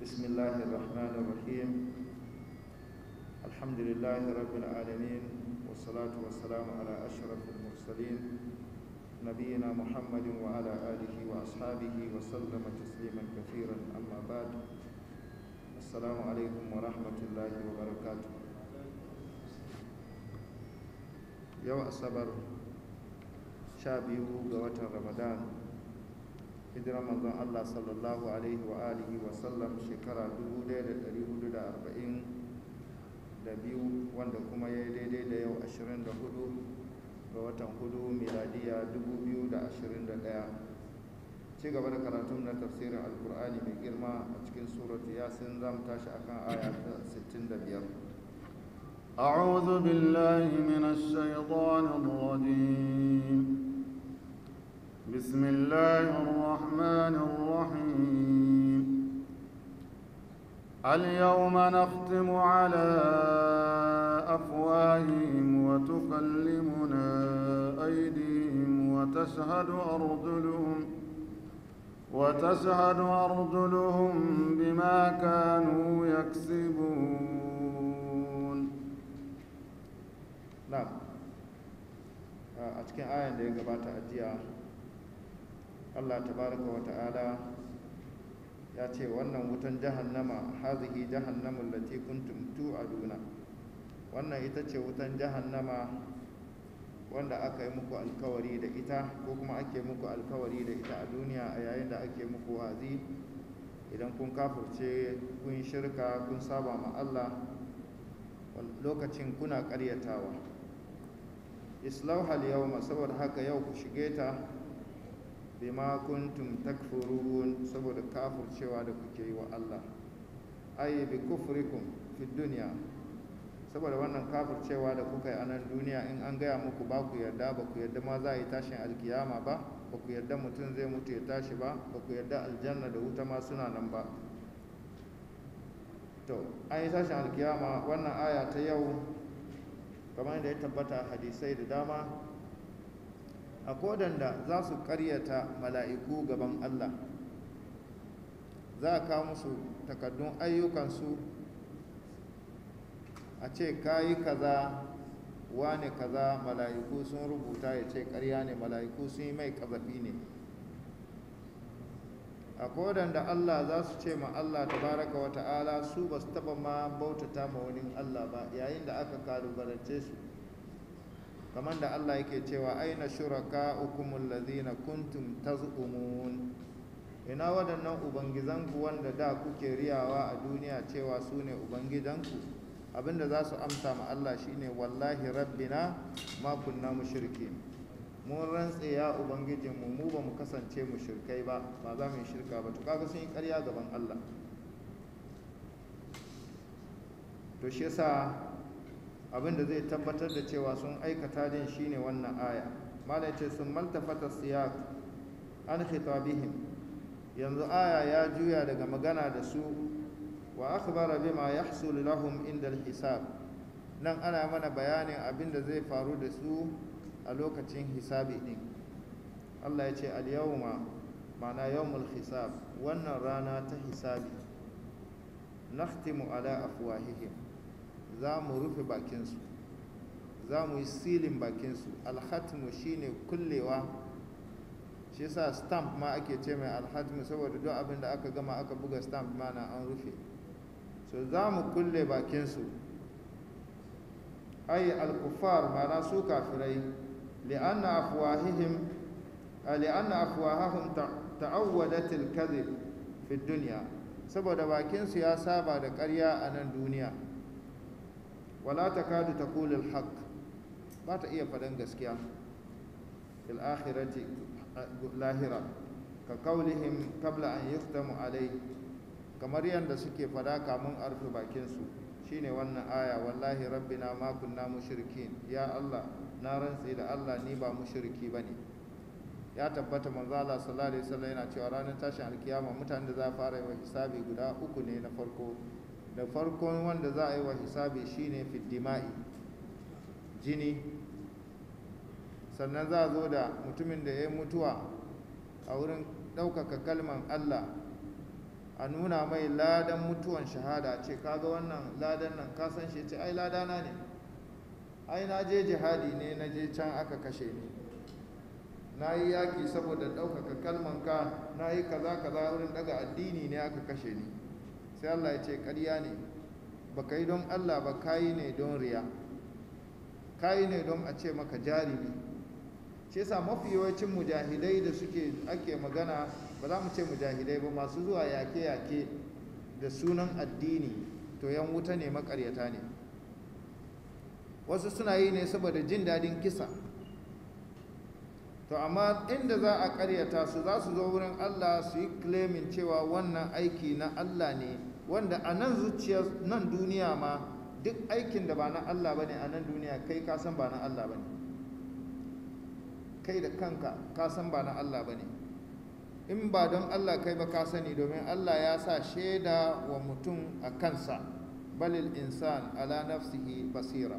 بسم الله الرحمن الرحيم الحمد لله رب العالمين والصلاة والسلام على أشرف المرسلين نبينا محمد وعلى آله وأصحابه وسلم تسليما كثيرا أما بعد السلام عليكم ورحمة الله وبركاته يوم الصبر شابه قوة رمضان hijirar manzon Allah sallallahu alaihi wa alihi wa sallam shekara 1442 wanda kuma ya yi daidai da yau 24 ga watan hudu miladiya 2021 ci gaba da karatun na tafsirin alkur'ani mai girma a cikin suratu yasin za mu tashi akan aya ta 65 أعوذ بالله من الشيطان الرجيم بسم الله الرحمن الرحيم اليوم نختم على أفواههم وتكلمنا أيديهم وتشهد أرجلهم وتشهد أرجلهم بما كانوا يكسبون نعم a cikin ayan da ya gabata a jiya Allah tabaraka wa ta'ala ya ce wannan wutan jahannama hazihi jahannamun lati kuntum tu'aduna wannan ita ce wutan jahannama wanda aka yi muku alkawari da ita ko kuma ake muku alkawari da ita a duniya a yayin da ake muku wazi idan kun kafurce kun shirka kun saba ma Allah lokacin kuna ƙaryatawa islauhal yawma saboda haka yau ku shige ta bima kuntum takfurun saboda kafircewa da kuke yi wa Allah ay bi kufrikum fi dunya saboda wannan kafircewa da kuka yi a nan duniya in an gaya muku ba ku yarda ba ku yarda ma za a yi tashin alkiyama ba ba ku yarda mutum zai mutu ya tashi ba ba ku yarda aljanna da wuta ma suna nan ba to an yi tashin alkiyama wannan aya ta yau kamar yadda ya tabbata hadisai da dama a kodanda za su karyata mala'iku gaban Allah za a kawo musu takaddun ayyukansu a ce kayi kaza wane kaza mala'iku sun rubuta ya ce karya ne mala'iku sun yi mai kazafi ne a kodanda Allah za su ce ma Allah tabaraka wa ta'ala su ba su taba ma bautata ma wani Allah ba yayin da aka kalubalance su kamar da Allah yake cewa aina shuraka ukumul ladhina kuntum tazumun ina waɗannan ubangizanku wanda da kuke riyawa a duniya cewa su ne ubangijanku abinda za su amsa ma Allah shine wallahi rabbina ma kunna mushrikin mun rantse ya ubangijinmu mu ba mu kasance mushrikai ba ba za mu yi shirka ba to kaga sun yi ƙarya gaban Allah to shi yasa abin da zai tabbatar da cewa sun aikata din shine wannan aya malai ce sun maltafata siyaq an khitabihim yanzu aya ya juya daga magana da su wa akhbara bima yahsul lahum inda hisab nan ana mana bayanin abin da zai faru da su a lokacin hisabi din Allah ya ce al-yawma ma'ana yawmul hisab wannan rana ta hisabi nakhtimu ala afwahihim za mu rufe bakinsu za mu yi silin bakinsu alhatmu shine kullewa shi yasa stamp ma ake ce mai alhatmu saboda duk abin da aka gama aka buga stamp ma na an rufe so za mu kulle bakinsu ay alkufar mana su kafirai li'anna afwahihim li'anna afwahahum ta'awwadat al-kadhib fi dunya saboda bakinsu ya saba da ƙarya a nan duniya wala takadu taqulu al-haq ba ta iya faɗan gaskiya fil akhirati lahira ka kaulihim qabla an yuftamu alai kamar yadda suke fada kamun arfe bakin su shine wannan aya wallahi rabbina ma kunna mushrikin ya Allah na rantsi da Allah ni ba mushriki bane ya tabbata manzo Allah sallallahu alaihi wasallam yana cewa ranar tashin alkiyama mutanen da za fara yi wa hisabi guda uku ne na farko da farkon wanda za a yi wa hisabi shine fiddima'i jini sannan za a zo da mutumin da ya yi mutuwa a wurin ɗaukaka kalman Allah a nuna mai ladan mutuwan shahada ce kaga wannan ladan nan ka san shi ce ai ladana ne ai na je jihadi ne na je can aka kashe ni na yi yaƙi saboda ɗaukaka kalmanka na yi kaza kaza wurin daga addini ne aka kashe ni sai Allah ya ce ƙarya ne ba ka yi don Allah ba ka yi ne don riya ka yi ne don a ce maka jarumi shi yasa mafi yawancin mujahidai da suke ake magana ba za mu ce mujahidai ba masu zuwa yake-yake da sunan addini to yan wuta ne makaryata ne wasu suna yi ne saboda jin daɗin kisa to amma inda za a karyata su za su zo wurin Allah su yi claiming cewa wannan aiki na Allah ne wanda a nan zuciyar nan duniya ma duk aikin da ba na Allah bane a nan duniya kai ka san ba na Allah bane kai da kanka ka san ba na Allah bane in ba don Allah kai ba ka sani domin Allah ya sa shaida wa mutum a kansa balil insan ala nafsihi basira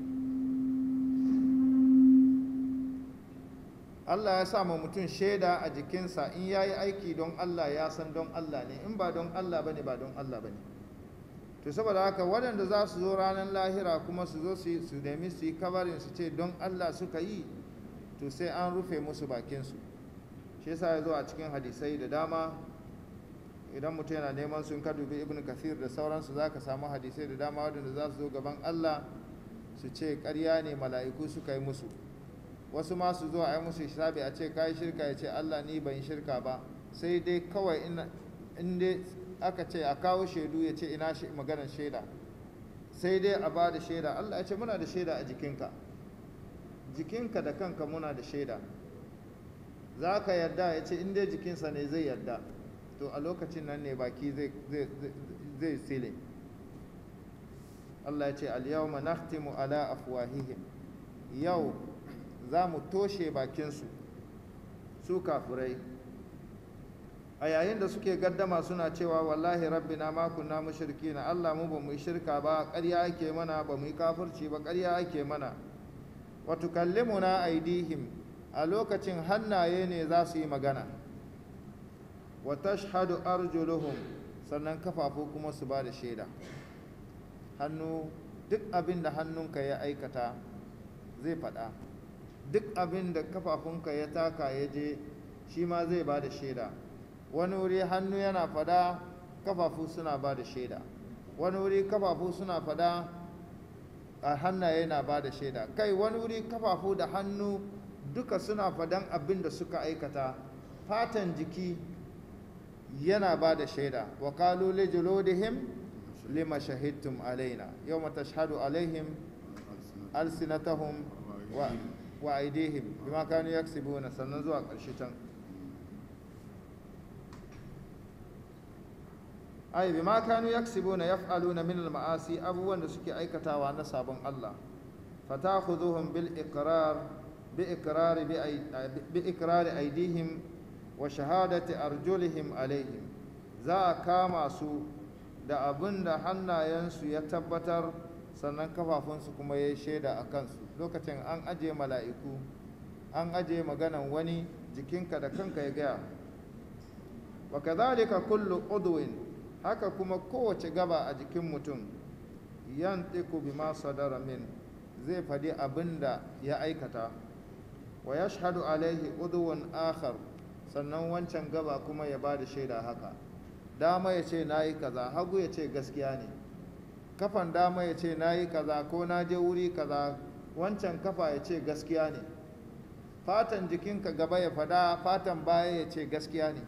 Allah ya sa ma mutum shaida a jikinsa in ya yi aiki don Allah ya san don Allah ne in ba don Allah ba ne ba don Allah ba ne to saboda haka waɗanda za su zo ranar lahira kuma su zo su nemi su yi kabarin su ce don Allah suka yi to sai an rufe musu bakinsu shi yasa ya zo a cikin hadisai da dama idan mutum yana neman sun ka dubi ibn kathir da sauransu za ka samu hadisai da dama waɗanda za su zo gaban Allah su ce ƙarya ne mala'iku suka yi musu wasu ma su zo a yi musu hisabi a ce kayi shirka ya ce Allah ni ban shirka ba sai dai kawai in dai aka ce a kawo shaidu ya ce ina maganar shaida sai dai a ba da shaida Allah ya ce muna da shaida a jikinka jikinka da kanka muna da shaida za ka yarda ya ce in dai jikinsa ne zai yarda to a lokacin nan ne baki zai sile Allah ya ce al-yawma nakhtimu ala afwahihim yau za mu toshe bakinsu su kafurai a yayin da suke gaddama suna cewa wallahi rabbina ma kunna mushrikina Allah mu ba mu yi shirka ba ƙarya ake mana ba mu yi kafirci ba ƙarya ake mana wa tukallimuna aidihim a lokacin hannaye ne za su yi magana wa tashhadu arjuluhum sannan kafafu kuma su ba da shaida hannu duk abin da hannunka ya aikata zai faɗa duk abin da kafafunka ya taka ya je shi ma zai ba da shaida wani wuri hannu yana fada kafafu suna ba da shaida wani wuri kafafu suna fada a hannaye na ba da shaida kai wani wuri kafafu da hannu duka suna fadan abin da suka aikata fatan jiki yana ba da shaida wa kalu li juludihim lima shahidtum alaina yawma tashhadu alaihim alsinatahum wa wa aidihim bima kanu yaksibuna sannan zuwa ƙarshe can ai bima kanu yaksibuna yaf'aluna min al-ma'asi abubuwan da suke aikatawa na sabon Allah fatakhudhuhum bil iqrar bi iqrar bi iqrar aidihim wa shahadati arjulihim alaihim za a kama su da abin da hannayensu ya tabbatar sannan kafafunsu kuma ya yi shaida a kansu lokacin an aje mala'iku an aje maganan wani jikinka da kanka ya gaya wa kadhalika kullu udwin haka kuma kowace gaba a jikin mutum yantiku bima sadara min zai faɗi abin da ya aikata wa yashhadu alaihi udwun akhar sannan wancan gaba kuma ya ba da shaida haka dama ya ce na yi kaza hagu ya ce gaskiya ne kafan dama ya ce na yi kaza ko na je wuri kaza wancan kafa ya ce gaskiya ne fatan jikinka gaba ya fada fatan baya ya ce gaskiya ne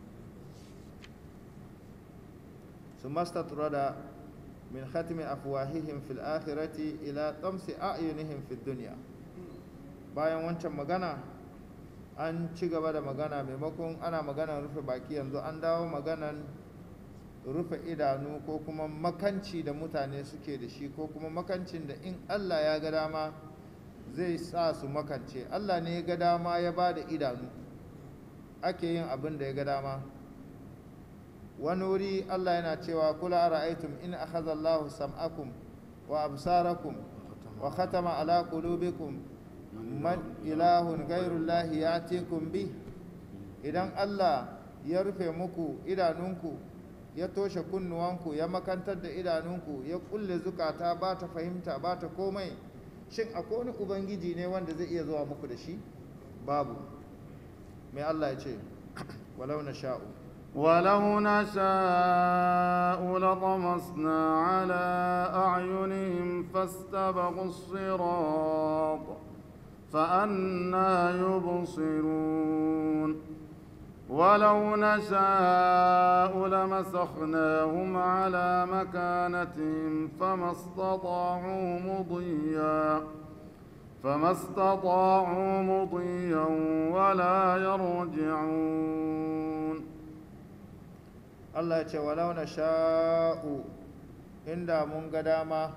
su mastatrada min khatmi afwahihim fil akhirati ila tamsi a'yunihim fid dunya bayan wancan magana an ci gaba da magana maimakon ana maganan rufe baki yanzu an dawo maganan rufe idanu ko kuma makanci da mutane suke da shi ko kuma makancin da in Allah ya ga dama zai sa su makance Allah ne ya ga dama ya ba da idanu ake yin abin da ya ga dama wani wuri Allah yana cewa kula ra'aytum in akhadha Allahu sam'akum wa absarakum wa khatama ala qulubikum man ilahun ghayrullahi ya'tikum bi idan Allah ya rufe muku idanunku ya toshe kunnuwanku ya makantar da idanunku ya kulle zukata ba ta fahimta ba ta komai shin akwai wani ubangiji ne wanda zai iya zuwa muku da shi babu mai Allah ya ce walau na sha'u ولو نشاء لطمسنا على أعينهم فاستبقوا الصراط فأنا يبصرون ولو نشاء لمسخناهم على مكانتهم فما استطاعوا مضيا فما استطاعوا مضيا ولا يرجعون Allah ya ce walau na sha'u inda mun ga dama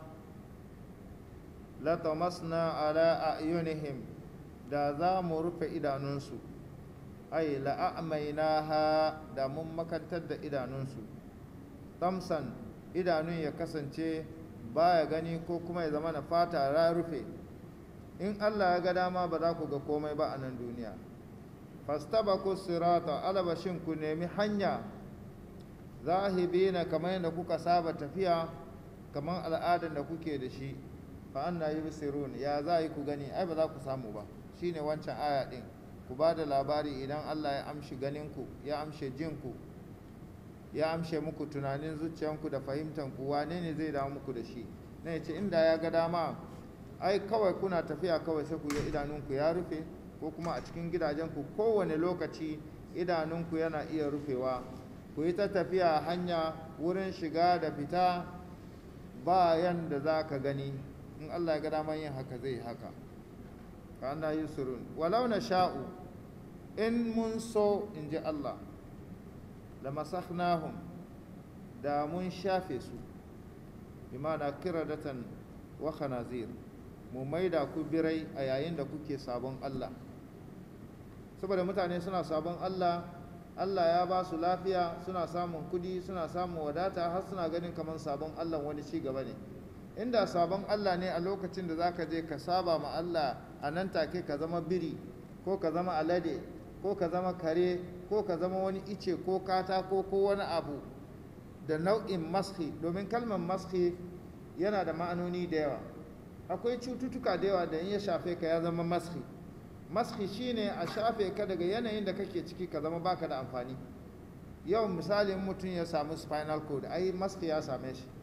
latamasna ala a'yunihim da za mu rufe idanunsu ai la'amainaha da mun makantar da idanunsu tamsan idanun ya kasance baya gani ko kuma ya zama na fata ya rufe in Allah ya ga dama ba za ku ga komai ba a nan duniya fastabaku sirata alabashin ku nemi hanya zahibina kamar yadda kuka saba tafiya kamar al'adar da kuke da shi fa anna yubsirun ya za yi ku gani ai ba za ku samu ba shine wancan aya din ku ba da labari idan Allah ya amshi ganinku ya amshe jinku ya amshe muku tunanin zuciyanku da fahimtanku wane ne zai dawo muku da shi na ya ce inda ya ga dama ai kawai kuna tafiya kawai sai ku yi idanunku ya rufe ko kuma a cikin gidajenku kowane lokaci idanunku yana iya rufewa ku yi ta tafiya hanya wurin shiga da fita ba yanda za ka gani in Allah ya ga daman yin haka zai haka ka ana yi surun walau na sha'u in mun so in ji Allah da masakhnahum da mun shafe su imana kiradatan wa khanazir mu maida ku birai a yayin da kuke sabon Allah saboda mutane suna sabon Allah Allah ya ba su lafiya suna samun kudi suna samun wadata har suna ganin kamar sabon Allah wani ci gaba ne inda sabon Allah ne a lokacin da zaka je ka saba ma Allah a nan take ka zama biri ko ka zama alade ko ka zama kare ko ka zama wani ice ko katako ko wani abu da nau'in maski domin kalmar maski yana da ma'anoni da yawa akwai cututtuka da yawa da in ya shafe ka ya zama maski maski shine a shafe ka daga yanayin da kake ciki ka zama baka da amfani yau misalin mutum ya samu spinal cord ai maski ya same shi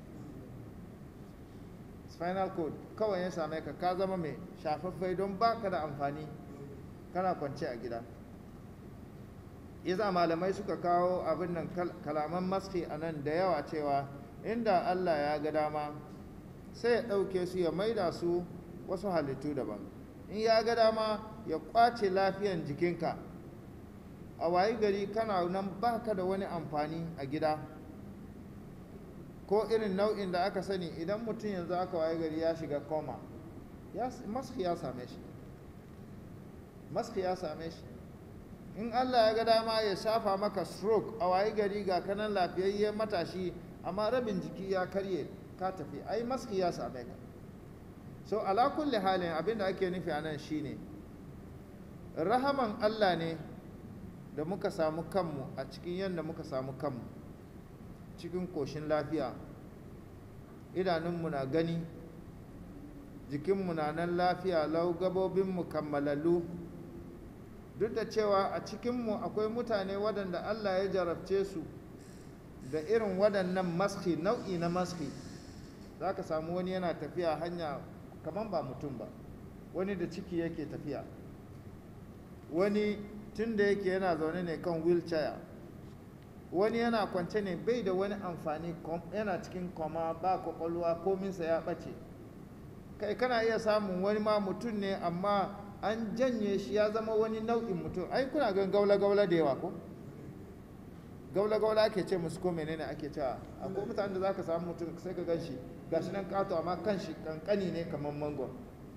spinal cord kawai ya same ka ka zama mai shafaffai don baka da amfani kana kwance a gida yasa malamai suka kawo abin nan kalaman maski a nan da yawa cewa inda allah ya ga dama sai ya ɗauke su ya maida su wasu halittu daban in ya ga dama ya kwace lafiyan jikinka a wayi gari kana nan baka da wani amfani a gida ko irin nau'in da aka sani idan mutum yanzu aka wayi gari ya shiga koma maski ya same shi maski ya same shi in allah ya ga dama ya shafa maka stroke a wayi gari ga kanan lafiyayye matashi amma rabin jiki ya karye ka tafi ai maski ya same ka so ala kulli halin abin da ake nufi a nan shine rahaman allah ne da muka samu kanmu a cikin yadda muka samu kanmu cikin koshin lafiya idanunmu na gani jikinmu na nan lafiya lau gabobinmu kammalallu duk da cewa a cikinmu akwai mutane waɗanda allah ya jarabce su da irin waɗannan maski nau'i na maski za ka samu wani yana tafiya hanya kamar ba mutum ba wani da ciki yake tafiya wani tun da yake yana zaune ne kan wheelchair wani yana kwance ne bai da wani amfani yana cikin koma ba kwakwalwa kominsa ya ɓace kai kana iya samun wani ma mutum ne amma an janye shi ya zama wani nau'in mutum ai kuna gan gaula-gaula da yawa ko gaula-gaula ake ce musu ko menene ake cewa akwai mutane da za ka samu mutum sai ka gan shi gashi nan kato amma kan shi kankani ne kamar mangon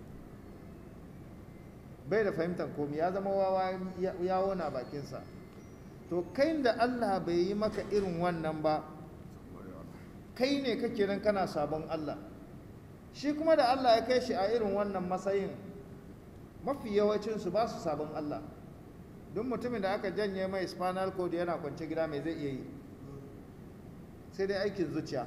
bai da fahimtar komi ya zama wawa yawo na bakinsa to kai da allah bai yi maka irin wannan ba kai ne kake nan kana sabon allah shi kuma da allah ya kai shi a irin wannan matsayin mafi yawancinsu ba su sabon allah don mutumin da aka janye mai spinal cord yana kwance gida mai zai iya yi sai dai aikin zuciya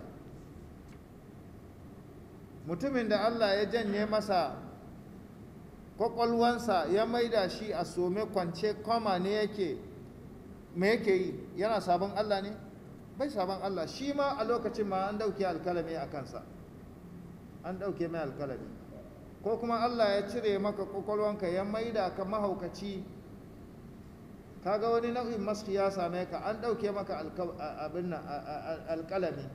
mutumin da allah ya janye masa kwakwalwansa ya maida shi a some kwance kwama ne yake me yake yi yana sabon allah ne bai sabon allah shi ma a lokacin ma an dauke alkalami a kansa an dauke mai alkalami ko kuma allah ya cire maka kwakwalwanka ya maida ka mahaukaci kaga wani nau'in maski ya same ka an dauke maka abin alkalami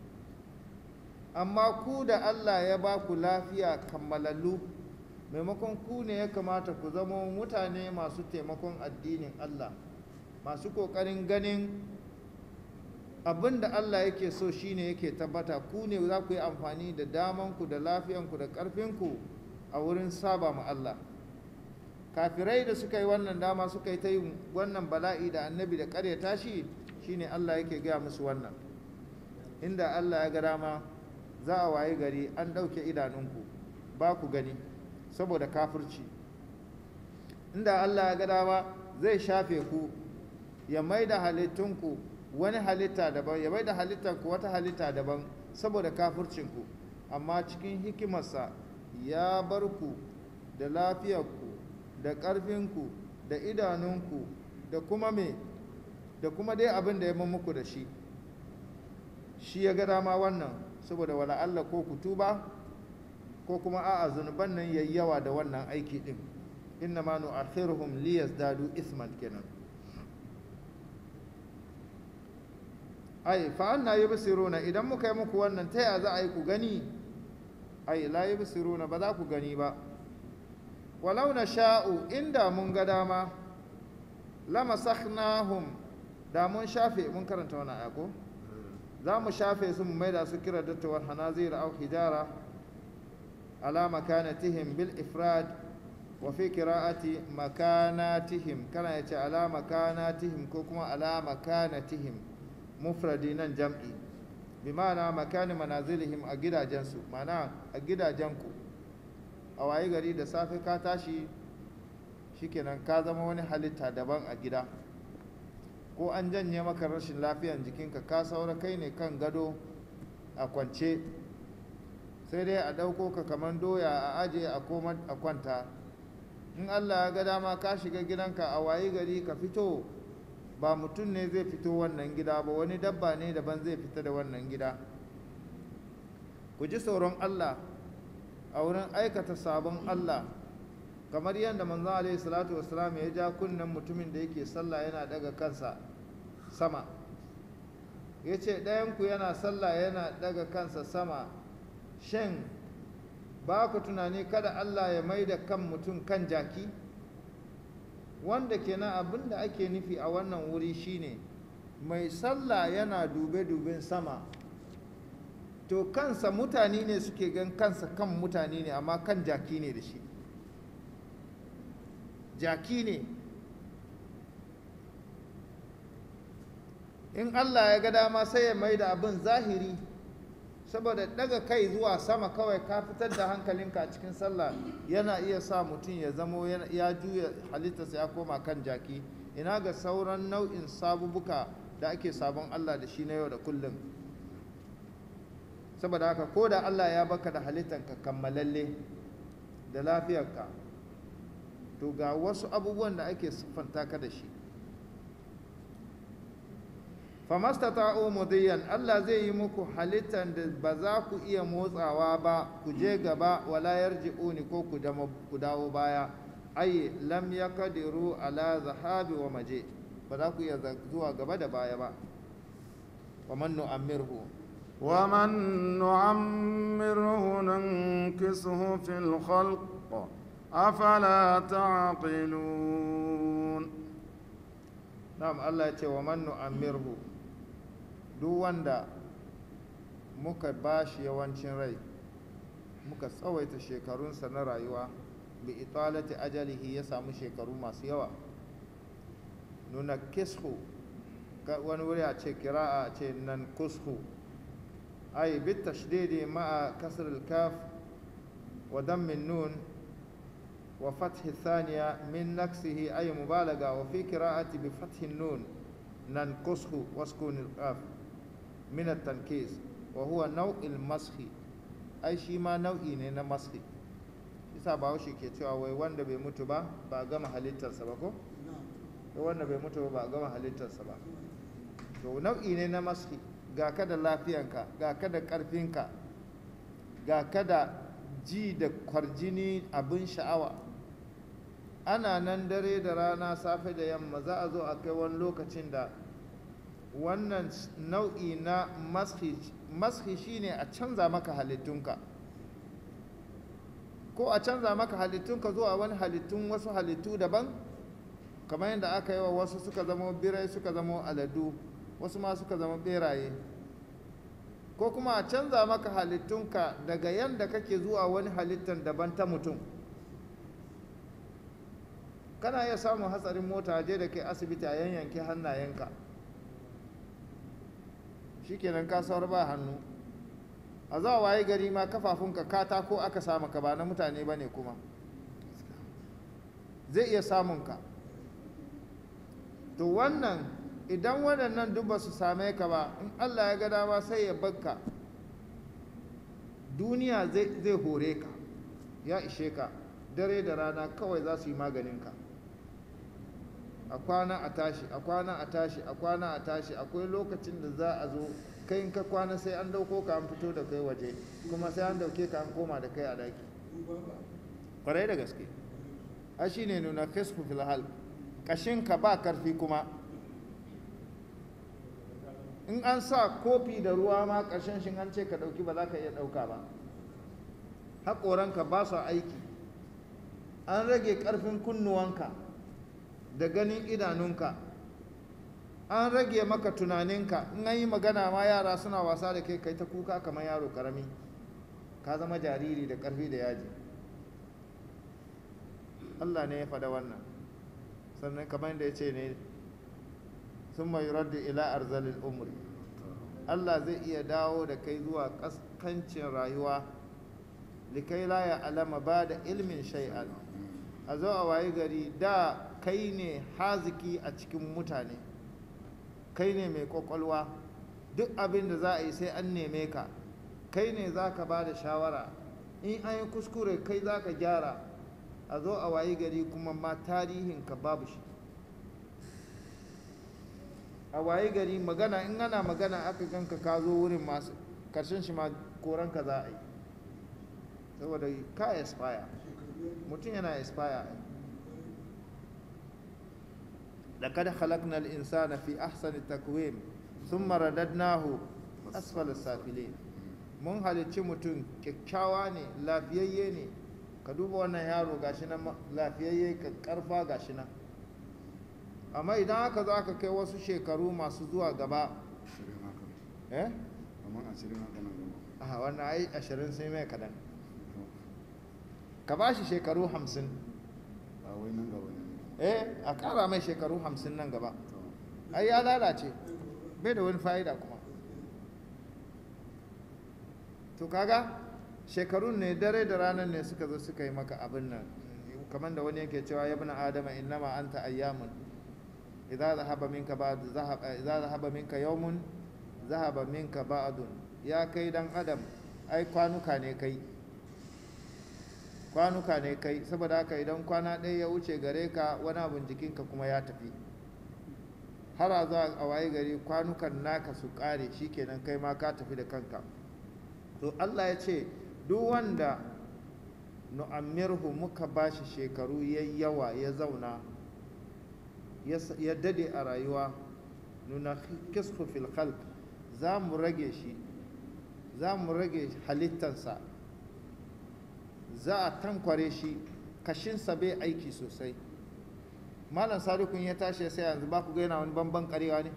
amma ku da allah ya ba ku lafiya kammalallu maimakon ku ne ya kamata ku zama mutane masu taimakon addinin Allah masu ƙoƙarin ganin abin da Allah yake so shine yake tabbata ku ne za ku yi amfani da damanku da lafiyanku da ƙarfinku a wurin saba ma Allah kafirai da suka yi wannan dama suka yi ta yin wannan bala'i da annabi da ƙaryata shi shine Allah yake gaya musu wannan inda Allah ya ga dama za a waye gari an ɗauke idanunku ba ku gani saboda kafirci inda Allah ya ga dama zai shafe ku ya mai da halittunku wani halitta daban ya mai da halittanku wata halitta daban saboda kafircinku amma cikin hikimarsa ya bar ku da lafiyarku da ƙarfinku da idanunku da kuma me da kuma dai abin da ya muku da shi shi ya ga dama wannan saboda wala Allah ko ku tuba ko kuma a'a zunuban nan yayi yawa da wannan aiki din inna ma nu'akhiruhum liyazdadu isman kenan ai fa anna yubsiruna idan muka yi muku wannan ta ya za a yi ku gani ai la yubsiruna ba za ku gani ba walau na sha'u inda mun ga dama lamasakhnahum da mun shafe mun karanta wannan aya ko za mu shafe su mu maida su kira dattawar hanazir au hijara على مكانتهم بالإفراد وفي قراءة مكاناتهم كان يتي على مكاناتهم كوكما على مكانتهم مفردين جمعي بمعنى مكان منازلهم أجدا جنسو معنى أجدا جنكو أو أي غري da safe ka tashi shikenan ka zama wani halitta daban a gida ko an janye maka rashin lafiyan jikinka ka saura kai ne kan gado a kwance sai dai a ɗauko ka kamar doya a aje a koma a kwanta in allah ya ga dama ka shiga gidanka a wayi gari ka fito ba mutum ne zai fito wannan gida ba wani dabba ne daban zai fita da wannan gida ku ji tsoron allah a wurin aikata sabon allah kamar yadda manzon alaihi salatu wasalam ya ja kunnen mutumin da yake sallah yana daga kansa sama ya ce ɗayanku yana sallah yana daga kansa sama shin ba ku tunani kada Allah ya mai da kan mutum kan jaki wanda kenan abin da ake nufi a wannan wuri shine mai sallah yana dube-duben sama to kansa mutane ne suke gan kansa kan mutane ne amma kan jaki ne da shi jaki ne in Allah ya ga dama sai ya mai da abin zahiri saboda daga kai zuwa sama kawai ka fitar da hankalinka a cikin sallah yana iya sa mutum ya zamo ya juya halittarsa ya koma kan jaki ina ga sauran nau'in sabubuka da ake sabon Allah da shi na yau da kullum saboda haka ko da Allah ya baka da halittarka kammalalle da lafiyarka to ga wasu abubuwan da ake siffanta ka da shi famastata'u mudiyan Allah zai yi muku halittar da ba za ku iya motsawa ba ku je gaba wala yarji'uni ko ku ku dawo baya ay lam yaqdiru ala zahabi wa maje ba za ku iya zuwa gaba da baya ba wa man nu'ammirhu wa man nu'ammirhu nankisuhu fil khalq afala ta'qilun na'am Allah ya ce wa man nu'ammirhu duk wanda muka ba shi yawancin rai muka tsawaita shekarunsa na rayuwa bi italati ajalihi ya samu shekaru masu yawa nuna kishu wani wuri a ce kira'a a ce nan kushu ai bit tashdidi ma'a kasr al-kaf wa dammin nun wa fathi thaniya min naksihi ay mubalaga wa fi qira'ati bi fathi nun nan kushu wa sukun al-kaf min at-tankis wa huwa naw'il mashi ai shi ma nau'i ne na mashi isa bahaushe ke cewa wai wanda bai mutu ba ba a gama halittarsa ba ko wai wanda bai mutu ba ba a gama halittarsa ba to nau'i ne na mashi ga ka da lafiyanka ga ka da ƙarfinka ga ka da ji da kwarjini abin sha'awa ana nan dare da rana safe da yamma za a zo a kai wani lokacin da wannan nau'i na mashi shine a canza maka halittunka ko a canza maka halittunka zuwa wani halittun wasu halittu daban kamar yadda aka yi wa wasu suka zama birai suka zama aladu wasu ma suka zama beraye ko kuma a canza maka halittunka daga yadda kake zuwa wani halittan daban ta mutum kana iya samun hatsarin mota je da kai asibiti a yanyanke hannayenka shikenan ka saurar ba hannu a za waye gari ma kafafunka katako aka samu ka ba na mutane ba ne kuma zai iya samun ka to wannan idan waɗannan duk ba su same ka ba in allah ya ga dama sai ya bakka duniya zai hore ka ya ishe ka dare da rana kawai za su yi maganinka a kwana a tashi a kwana a tashi a kwana a tashi akwai lokacin da za a zo kai in ka kwana sai an dauko ka an fito da kai waje kuma sai an dauke ka an koma da kai a daki kwarai da gaske a shi ne nuna kisfu fil hal kashinka ba karfi kuma in an sa kofi da ruwa ma ƙarshen shi an ce ka ɗauki ba za ka iya ɗauka ba haƙoranka ba su aiki an rage ƙarfin kunnuwanka da ganin idanunka an rage maka tunaninka in an yi magana ma yara suna wasa da kai kai ta kuka kamar yaro karami ka zama jariri da ƙarfi da yaji Allah ne ya faɗa wannan sannan kamar da ya ce ne sun mai radda ila arzalin umri Allah zai iya dawo da kai zuwa kaskancin rayuwa likai la ya alama ba da ilmin shay'an a zo a waye gari da kai ne haziki a cikin mutane kai ne mai kwakwalwa duk abin da za a yi sai an neme ka kai ne za ka ba da shawara in an yi kuskure kai za ka gyara a zo a waye gari kuma ma tarihinka babu shi a waye gari magana in ana magana aka ganka ka zo wurin masu karshen shi ma koranka za a yi saboda ka expire mutum yana expire لقد خلقنا الإنسان في أحسن تقويم ثم رددناه أسفل السافلين mun halicci mutum kyakkyawa ne lafiyayye ne ka duba wannan yaro gashi nan lafiyayye ka karfa gashi nan amma idan aka zo aka kai wasu shekaru masu zuwa gaba eh a wannan ai ashirin sai mai kadan ka ba shi shekaru hamsin eh a kara mai shekaru hamsin nan gaba ai ya lalace bai da wani fa'ida kuma to kaga shekarun ne dare da ranar ne suka zo suka yi maka abin nan kamar da wani yake cewa ya bina adama innama anta ayyamun idza zahaba minka ba'd zahaba idza zahaba minka yawmun zahaba minka ba'dun ya kai dan adam ai kwanuka ne kai kwanuka ne kai saboda haka idan kwana ɗaya ya wuce gare ka wani abin jikinka kuma ya tafi har a zuwa a waye gari kwanukan naka su ƙare shikenan kai ma ka tafi da kanka to Allah ya ce duk wanda nu'ammirhu muka bashi shekaru ya yawa ya zauna ya dade a rayuwa nuna kisfu fil khalq za mu rage shi za mu rage halittansa za a tankware shi kashinsa bai aiki sosai malam sadukun ya tashi sai yanzu ba ku ga yana wani bamban karewa ne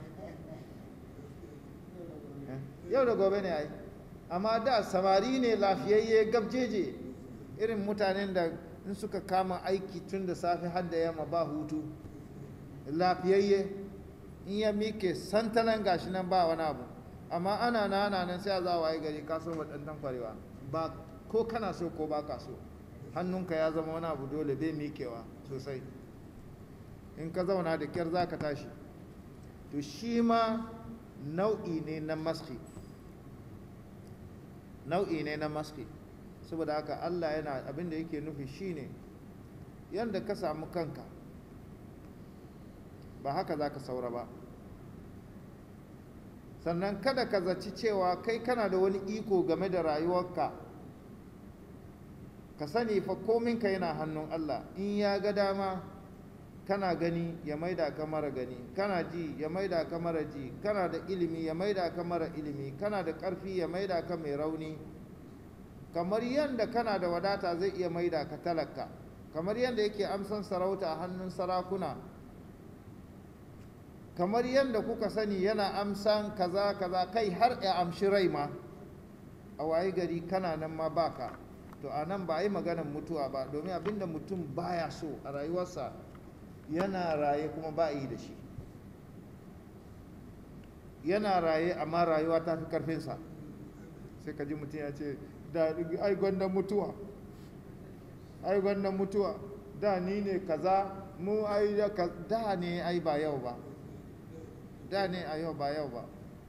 yau da gobe ne ai amma da samari ne lafiyayye gabjeje irin mutanen da in suka kama aiki tun da safe har da yamma ba hutu lafiyayye in ya mike santanan gashi nan ba wani abu amma ana na ana nan sai a za waye gari ka so waɗannan kwarewa ba ko kana so ko ba ka so hannunka ya zama wani abu dole bai mikewa sosai in ka zauna da kyar za ka tashi to shi ma nau'i ne na maski nau'i ne na maski saboda haka Allah yana abin da yake nufi shine yadda ka samu kanka ba haka za ka saura ba sannan kada ka zaci cewa kai kana da wani iko game da rayuwarka ka sani fa kominka yana hannun Allah in ya ga dama kana gani ya maida ka mara gani kana ji ya maida ka mara ji kana da ilimi ya maida ka mara ilimi kana da ƙarfi ya maida ka mai rauni kamar yadda kana da wadata zai iya maida ka talaka kamar yadda yake amsan sarauta a hannun sarakuna kamar yadda kuka sani yana amsan kaza kaza kai har ya amshi rai ma a waye gari kana nan ma baka to a nan ba a yi maganar mutuwa ba domin abinda mutum baya so a rayuwarsa yana raye kuma ba yi da shi yana raye amma rayuwa ta fi karfinsa sai ka ji mutum ya ce da ai gwanda mutuwa ai gwanda mutuwa da ni ne kaza mu ai da ne ai ba yau ba da ne a yau ba yau ba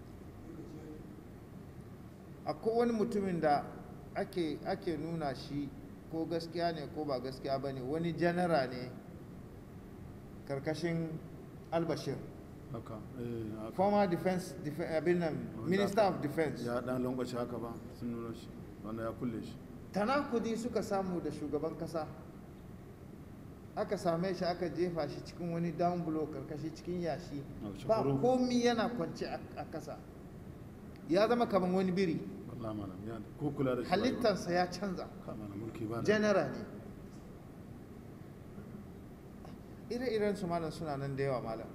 akwai wani mutumin da ake, ake nuna shi ko gaskiya ne ko ba gaskiya ba ne wani janara ne karkashin albashir haka eh haka former defense, defe- abin nan minister of defense ya dan langwace haka ba sun nuna shi wanda ya kulle shi tanakudi suka samu da shugaban kasa aka same shi aka jefa shi cikin wani down blow karkashi cikin yashi A ba shukuru. komi yana kwance a a kasa ya zama kamar wani biri wallahi malam ya ko kula da shi ba yi ba. halittarsa ya canza Ka malam mulki ba da general ne ire-iren su malam suna nan da yawa malam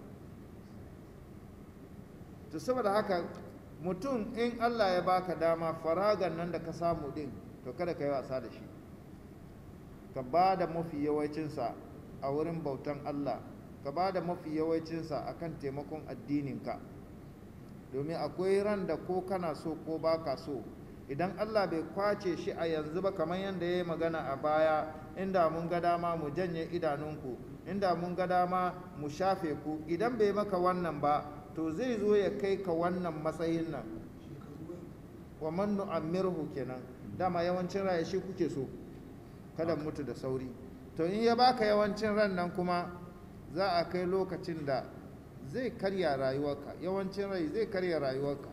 to saboda haka mutum in allah ya baka dama faragan nan da ka samu din to kada ka yi wasa da shi ka ba da mafi yawancinsa a wurin bautan allah ka ba da mafi yawancinsa a kan taimakon addininka domin akwai ran da ko kana so ko ba ka so idan allah bai kwace shi a yanzu ba kamar yadda ya yi magana a baya inda mun ga dama mu janye idanunku inda mun ga dama mu shafe ku idan bai maka wannan ba to zai zo ya kai ka wannan matsayin nan wa man nu'ammirhu kenan dama yawancin raye shi kuke so kada mutu da sauri to in ya baka yawancin ran nan kuma za a kai lokacin da zai karya rayuwarka yawancin rai zai karya rayuwarka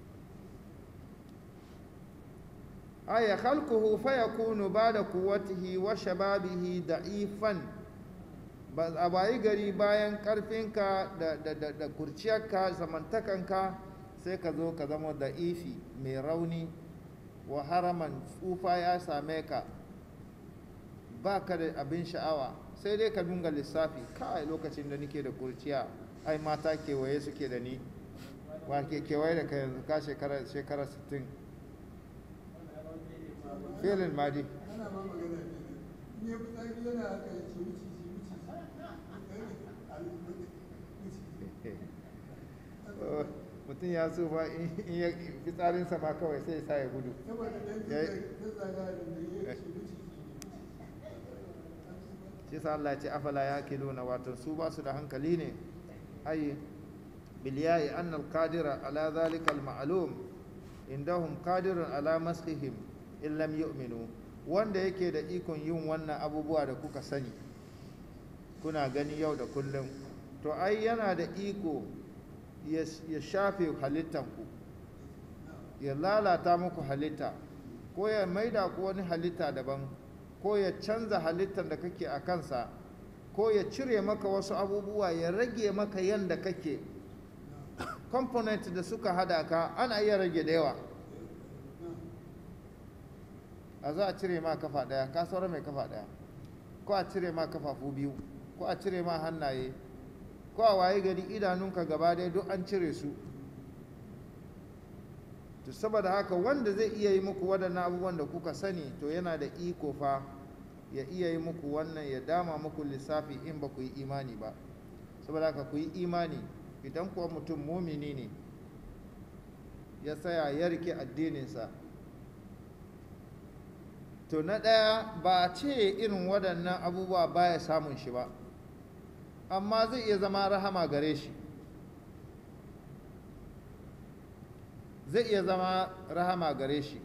aya khalquhu fa yakunu ba'da quwwatihi wa shababihi da'ifan ba a bayi gari bayan karfinka da, da, da, da kurciyarka zamantakanka sai ka zo ka zama da'ifi mai rauni wa haraman tsufa ya same ka ba ka da abin sha'awa sai dai ka dunga lissafi kai lokacin da nike da kurciya ai mata kewaye suke da ni wa ke kewaye da ka yanzu ka shekara shekara 60 filin madi ana ma magana ne ne fitsari yana haka ya ce wuce shi wuce Oh, mutum ya tsufa in in ya fitsarinsa ma kawai sai ya sa ya gudu saboda dan Ya yi- zai zaga da ne ya ce wuce shi sa Allah ya ce afala ya kiluna wato su ba su da hankali ne ai biliyai annal qadira ala zalika al ma'lum indahum qadirun ala maskhihim in lam yu'minu wanda yake da ikon yin wannan abubuwa da kuka sani kuna gani yau da kullum to ai yana da iko ya ya shafe halittanku ya lalata muku halitta ko ya maida ku wani halitta daban ko ya canza halittar da kake a kansa ko ya cire maka wasu abubuwa ya rage maka yanda kake component da suka hada ka ana iya rage da yawa a za a cire ma kafa daya ka saura mai kafa daya ko a cire ma kafafu biyu ko a cire ma hannaye ko a waye gari idanunka gaba ɗaya duk an cire su to saboda haka wanda zai iya yi muku waɗannan abubuwan da kuka sani to yana da iko fa ya iya yi muku wannan ya dama muku lissafi in ba ku yi imani ba saboda haka ku yi imani idan kuwa mutum mumini ne ya tsaya ya rike addininsa to na ɗaya ba a ce irin waɗannan abubuwa baya samun shi ba amma zai iya zama rahama gare shi zai iya zama rahama gare shi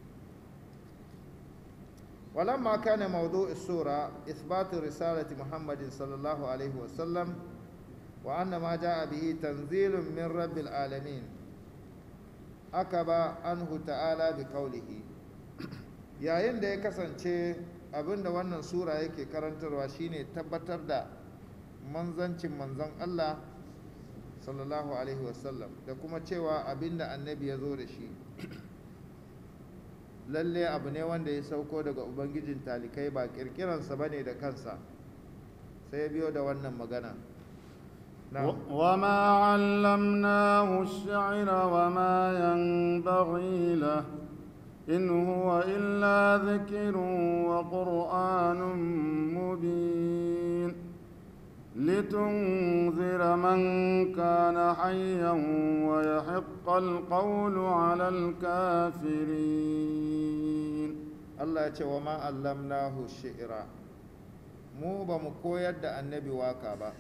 ولما كان موضوع السورة إثبات رسالة محمد صلى الله عليه وسلم وأن ما جاء به تنزيل من رب العالمين أكب عنه تعالى بقوله yayin da ya kasance abinda wannan sura yake karantarwa shine tabbatar da manzancin manzon Allah sallallahu alaihi wasallam da kuma cewa abinda annabi ya zo da shi lalle abu ne wanda ya sauko daga ubangijin talikai ba kirkiransa bane da kansa sai ya biyo da wannan magana وما علمناه الشعر وما ينبغي له إن هو إلا ذكر وقرآن مبين لتنذر من كان حيا ويحق القول على الكافرين Allah ya ce wa ma allamnahu shi'ra mu ba mu koyar da annabi waka ba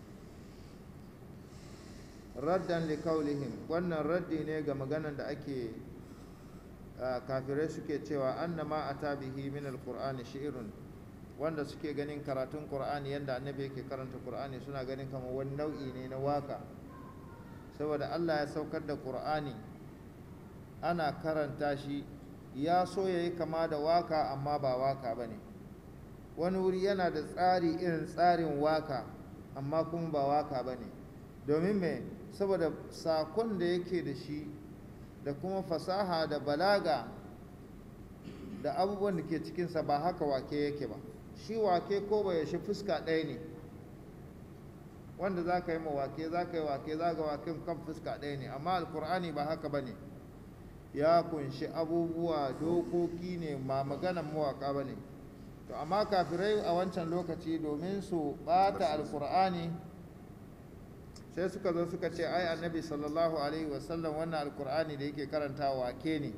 raddan li kaulihim wannan raddi ne ga maganan da ake kafirai suke cewa annama ata bihi min alqur'ani shi'run wanda suke ganin karatun qur'ani yanda annabi yake karanta qur'ani suna ganin kamar wani nau'i ne na waka saboda Allah ya saukar da qur'ani ana karanta shi ya so ya yi kama da waka amma ba waka ba ne wani wuri yana da tsari irin tsarin waka amma kuma ba waka ba ne domin mai saboda sakon da yake da shi da kuma fasaha da balaga da abubuwan da ke cikinsa ba haka wake yake ba shi wake ko bai shi fuska ɗaya ne wanda za ka yi ma wake za ka yi wake za ka wake kan fuska ɗaya ne amma alkur'ani ba haka ba ne ya kunshi abubuwa dokoki ne ma maganan mawaka ba ne to amma kafirai a wancan lokaci domin su bata alkur'ani sai suka zo suka ce ai annabi sallallahu alaihi wasallam wannan alkur'ani da yake karanta wake ne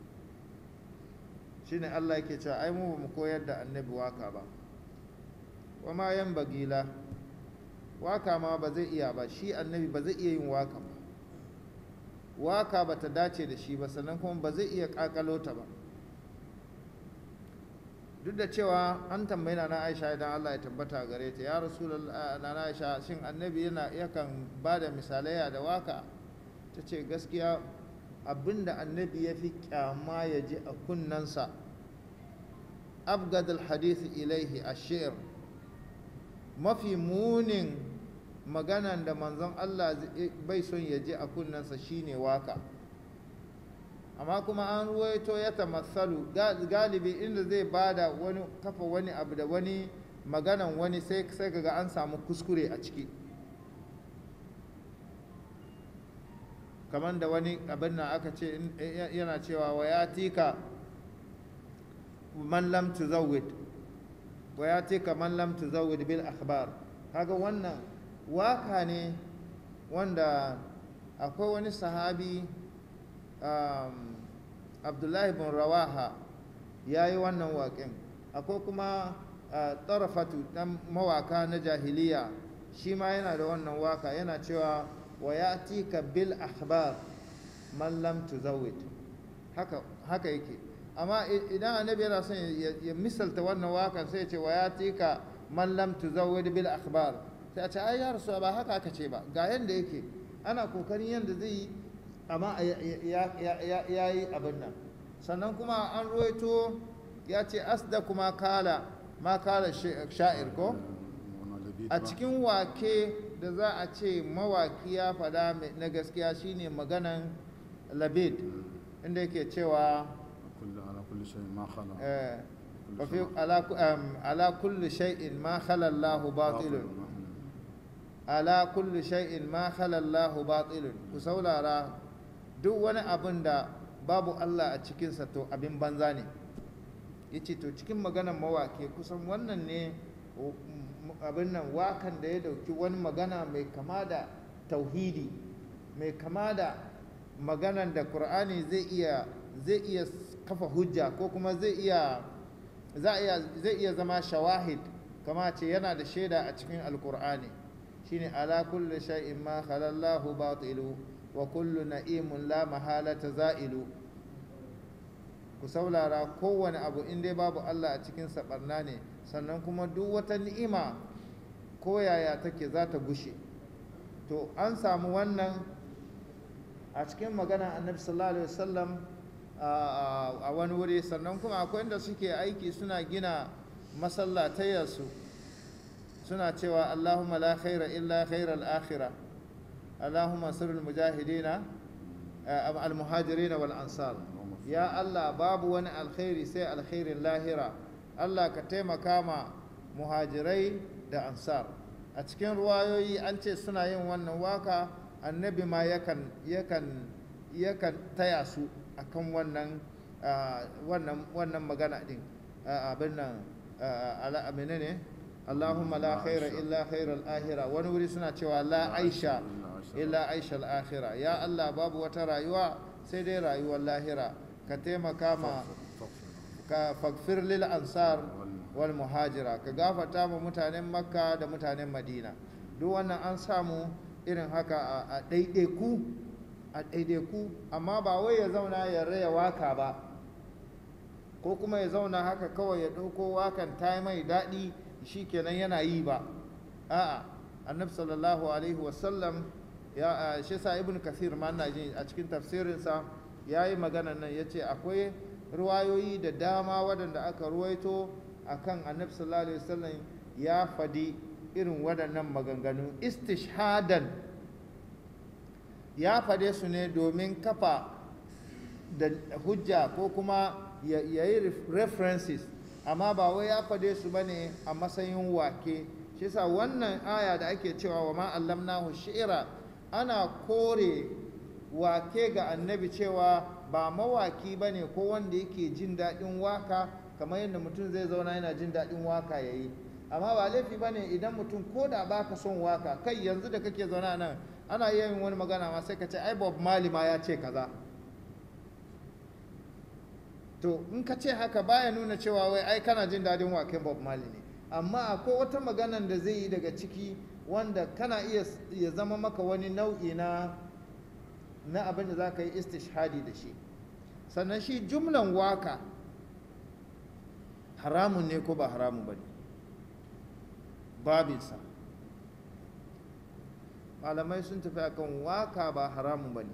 shine Allah yake cewa ai mu ba mu koyar da annabi waka ba wa ma yan bagila waka ma ba zai iya ba shi annabi ba zai iya yin waka ba waka ba ta dace da shi ba sannan kuma ba zai iya kakalo ta ba duk da cewa an tambayi na aisha idan allah ya tabbata gare ta ya rasu na aisha shin annabi yana yakan ba da misalai da waka ta ce gaskiya abinda annabi ya fi kyama ya ji a kunnansa abgadul hadisi ilaihi ashir mafi munin maganan da manzon Allah bai son ya ji a kunnensa shine waka amma kuma an ruwaito ya tamassalu galibi inda zai bada wani kafa wani abu da wani maganan wani sai sai kaga an samu kuskure a ciki kamar da wani abin nan aka ce yana cewa wa ya tika man lam tuzawwid wa ya tika man lam tuzawwid bil akhbar kaga wannan waka ne wanda akwai wani sahabi um, abdullahi bin rawaha ya yi wannan waƙin akwai kuma uh, tarafatu ɗan mawaka na jahiliya shi ma yana da wannan waka yana cewa wa ya tika bil akhbar man lam tuzawwid haka haka yake amma idan annabi yana son ya misalta wannan wakan sai ya ce wa ya tika man lam tuzawwid bil akhbar sai a ce ai ya rasu ba haka aka ce ba ga yanda yake ana kokarin yanda zai yi amma ya yi abin nan sannan kuma an ruwaito ya ce asda kuma kala ma kala sha'ir ko a cikin wake da za a ce mawaki ya fada na gaskiya shine maganan labid inda yake cewa ala kulli shay'in ma khala Allahu batilun ala kulli shay'in ma khala Allahu batilun ku saurara duk wani abin da babu Allah a cikinsa to abin banza ne yace to cikin maganar mawake kusan wannan ne abin nan wakan da ya dauki wani magana mai kama da tauhidi mai kama da maganan da Qur'ani zai iya zai iya kafa hujja ko kuma zai iya zai iya zama shawahid kama ce yana da shaida a cikin alkur'ani shine ala kulli shay'in ma khalallahu batilu wa kullu na'imun la mahalata za'ilu ku saulara kowane abu in dai babu Allah a cikin barna ne sannan kuma duk wata ni'ima ko yaya take za ta gushe to an samu wannan a cikin magana annabi sallallahu alaihi wasallam a wani wuri sannan kuma akwai inda suke aiki suna gina masallatayarsu suna cewa Allahumma la khaira illa khairal akhirah Allahumma sirrul mujahidina al muhajirin wal ansar ya Allah babu wani alkhairi sai alkhairin lahira Allah ka taimaka ma muhajirai da ansar a cikin ruwayoyi an ce suna yin wannan waka annabi ma yakan yakan yakan taya su akan wannan wannan wannan magana din abin nan ala menene Allahumma la khaira illa khairal akhira wani wuri suna cewa la aisha illa aisha al-akhira ya Allah babu wata rayuwa sai dai rayuwar lahira ka taimaka ma ka fakfir lil ansar wal muhajira ka gafata ma mutanen makka da mutanen madina duk wannan an samu irin haka a ɗaiɗaiku a ɗaiɗaiku amma ba wai ya zauna ya raya waka ba ko kuma ya zauna haka kawai ya ɗauko wakan ta mai daɗi shi kenan yana yi ba a'a annabi sallallahu alaihi wasallam ya shi sa ibn kasir ma na jin a cikin tafsirinsa ya yi magana nan ya ce akwai ruwayoyi da dama waɗanda aka ruwaito a kan annabi sallallahu alaihi wasallam ya fadi irin waɗannan maganganu istishhadan ya fade su ne domin kafa da hujja ko kuma ya yi references amma ba wai ya fade su ba ne a matsayin wake shi sa wannan aya da ake cewa wa ma allamnahu shi'ira ana kore wake ga annabi cewa ba mawaki ba ne ko wanda yake jin daɗin waka kamar yadda mutum zai zauna yana jin daɗin waka ya yi amma ba laifi ba ne idan mutum ko da ba ka son waka kai yanzu da kake zauna nan ana iya yin wani magana ma sai ka ce ai bob mali ma ya ce kaza to in ka ce haka baya nuna cewa wai ai kana jin daɗin waken bob mali ne amma akwai wata maganan da zai yi daga ciki wanda kana iya ya zama maka wani nau'i na na abin da za ka yi istishhadi da shi sannan shi jumlan waka haramun ne ko ba haramun ba ne babinsa malamai sun tafi akan waka ba haramun ba ne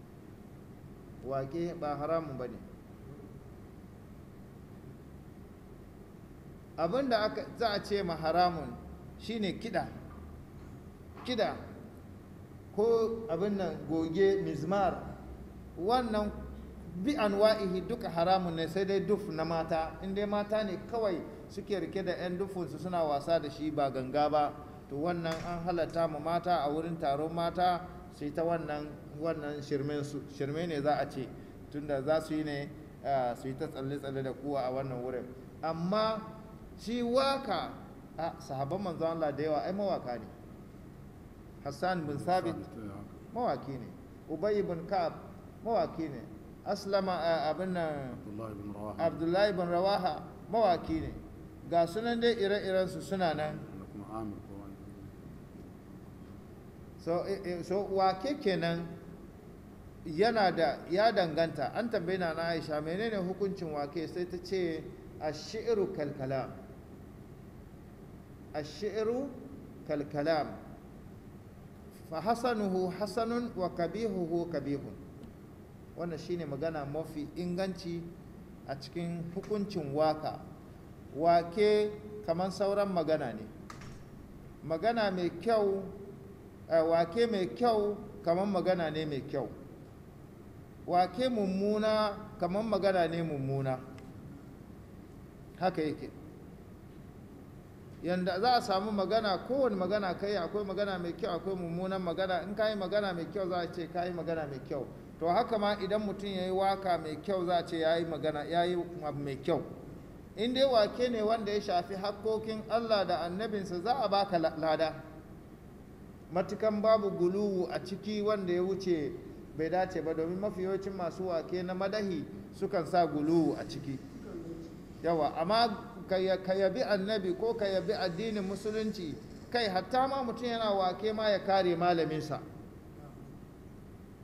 wake ba haramun ba ne abin da aka za a ce ma haramun shine kiɗa kiɗa ko abin nan goge mizmar wannan bi anwa'ihi duka haramun ne sai dai duf na mata in dai mata ne kawai suke rike da 'yan dufunsu suna wasa da shi ba ganga ba to wannan an halatta mu mata a wurin taron mata su yi ta wannan wannan shirme ne za a ce tunda za su yi ne su yi ta tsalle-tsalle da kuwa a wannan wurin amma shi waka a sahabban manzo Allah da yawa ai mawaka ne Hassan bin Sabit mawaki ne Ubay bin Ka'ab mawaki ne Aslama abin nan Abdullahi bin Rawaha mawaki ne ga sunan dai ire-iren su suna nan so, so wake kenan yana da ya danganta an tambaye na na Aisha menene hukuncin wake sai ta ce ash-shi'ru kal kalam ash-shi'ru kal kalam fa hasanuhu hasanun wa kabihuhu kabihun wannan shine magana mafi inganci a cikin hukuncin waka wake kamar sauran magana ne magana mai kyau wake mai kyau kamar magana ne mai kyau wake mummuna kamar magana ne mummuna haka yake yanda za a samu magana kowane magana kai akwai magana mai kyau akwai mummunan magana in ka yi magana mai kyau za a ce ka yi magana mai kyau to haka ma idan mutum ya yi waka mai kyau za a ce ya yi magana ya yi abu mai kyau in dai wake ne wanda ya shafi hakkokin allah da annabinsa za a baka lada matukan babu guluwu a ciki wanda ya wuce bai dace ba domin mafi yawancin masu wake na madahi sukan sa guluwu a ciki yawa amma ka yabi annabi ko ka yabi addinin musulunci kai hatta ma mutum yana wake ma ya kare malaminsa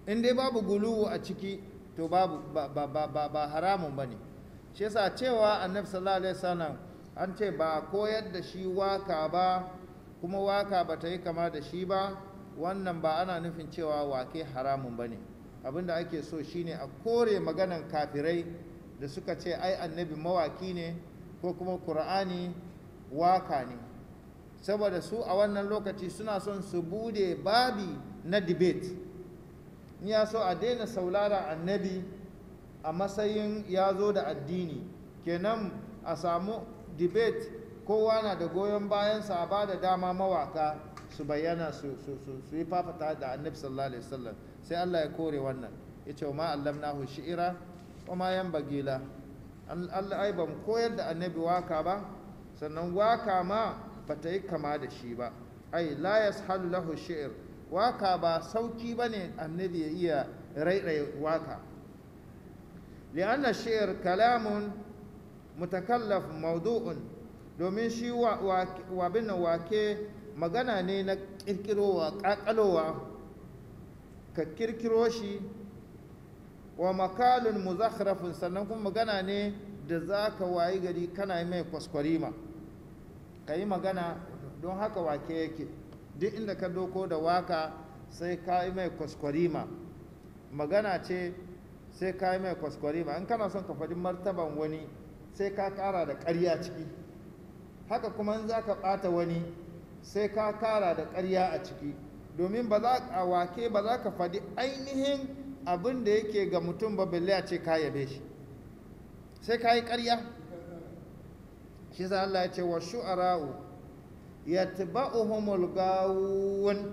in dai babu guluwu a ciki to babu ba, ba, ba, ba, ba haramun ba ne shi yasa cewa annabi sallallahu alaihi wasallam an ce ba koyar da shi waka ba kuma waka ba ta yi kama da shi ba wannan ba ana nufin cewa wake haramun ba ne abinda ake so shine a kore maganan kafirai da suka ce ai annabi mawaki ne ko kuma qur'ani waka ne saboda su a wannan lokaci suna son su bude babi na debate in ya so a daina saulara annabi a matsayin ya zo da addini kenan a samu debate kowa na da goyon bayansa a ba da dama mawaka su bayyana su yi fafata da annabi sallallahu alaihi wasallam sai Allah ya kore wannan ya ce ma allamnahu shi'ira wa ma yanbagila Allah ai ba mu koyar da annabi waka ba sannan waka ma ba ta yi kama da shi ba ai la yashalu lahu shi'r waka ba sauki bane annabi ya iya rairaye waka li'anna shi'r kalamun mutakallaf mawdu'un domin shi wa bin wake magana ne na kirkirowa kakalowa ka kirkiro shi wa makalun muzakhrafin sannan kuma magana ne da za ka wayi gari kana yi mai kwaskwarima ka yi magana don haka wake yake duk inda ka doko da waka sai ka yi mai kwaskwarima magana ce sai ka yi mai kwaskwarima in kana son ka faɗi martaban wani sai ka ƙara da ƙarya ciki haka kuma in za ka ɓata wani sai ka ƙara da ƙarya a ciki domin ba za a wake ba za ka faɗi ainihin abin da yake ga mutum ba balle a ce ka yabe shi sai ka yi ƙarya shi sa Allah ya ce wa shu'ara'u yatba'uhumul gawun